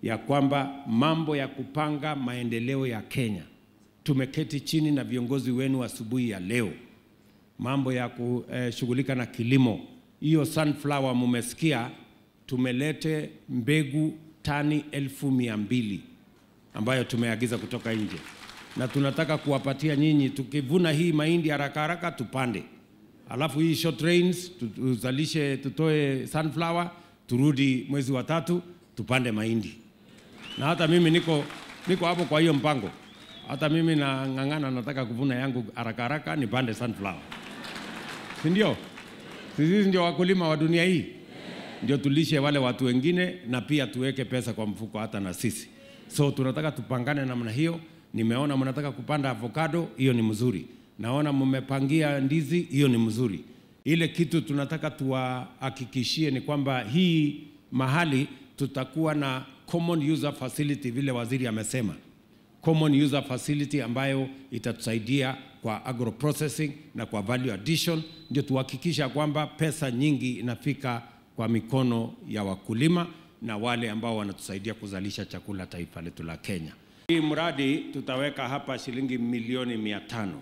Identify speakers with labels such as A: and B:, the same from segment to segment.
A: ya kwamba mambo ya kupanga maendeleo ya Kenya, tumeketi chini na viongozi wenu asubuhi ya leo, mambo ya kushughulika na kilimo, hiyo sunflower mumesikia, tumelete mbegu tani elfu mia mbili ambayo tumeagiza kutoka nje, na tunataka kuwapatia nyinyi. Tukivuna hii mahindi haraka haraka tupande, alafu hii short rains tu- tuzalishe, tutoe sunflower, turudi mwezi wa tatu tupande mahindi. Na hata mimi niko niko hapo kwa hiyo mpango, hata mimi nang'ang'ana, nataka kuvuna yangu haraka haraka nipande sunflower, si ndio? Sisi ndio wakulima wa dunia hii ndio tulishe wale watu wengine na pia tuweke pesa kwa mfuko hata na sisi. So tunataka tupangane namna hiyo. Nimeona mnataka kupanda avocado, hiyo ni mzuri. Naona mmepangia ndizi, hiyo ni mzuri. Ile kitu tunataka tuwahakikishie ni kwamba hii mahali tutakuwa na common user facility vile waziri amesema common user facility ambayo itatusaidia kwa agro processing na kwa value addition, ndio tuhakikisha kwamba pesa nyingi inafika kwa mikono ya wakulima na wale ambao wanatusaidia kuzalisha chakula taifa letu la Kenya. Hii mradi tutaweka hapa shilingi milioni mia tano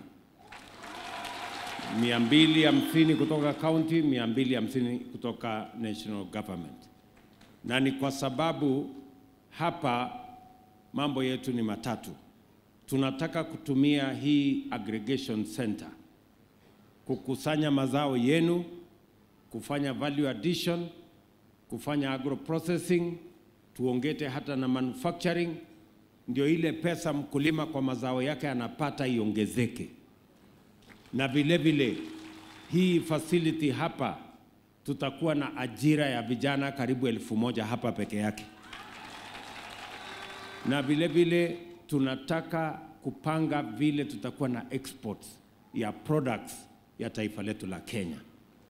A: mia mbili hamsini kutoka county, mia mbili hamsini kutoka national government, na ni kwa sababu hapa mambo yetu ni matatu. Tunataka kutumia hii aggregation center kukusanya mazao yenu, kufanya value addition, kufanya agro processing, tuongete hata na manufacturing, ndio ile pesa mkulima kwa mazao yake anapata iongezeke. Na vile vile hii facility hapa tutakuwa na ajira ya vijana karibu elfu moja hapa peke yake na vile vile tunataka kupanga vile tutakuwa na exports ya products ya taifa letu la Kenya.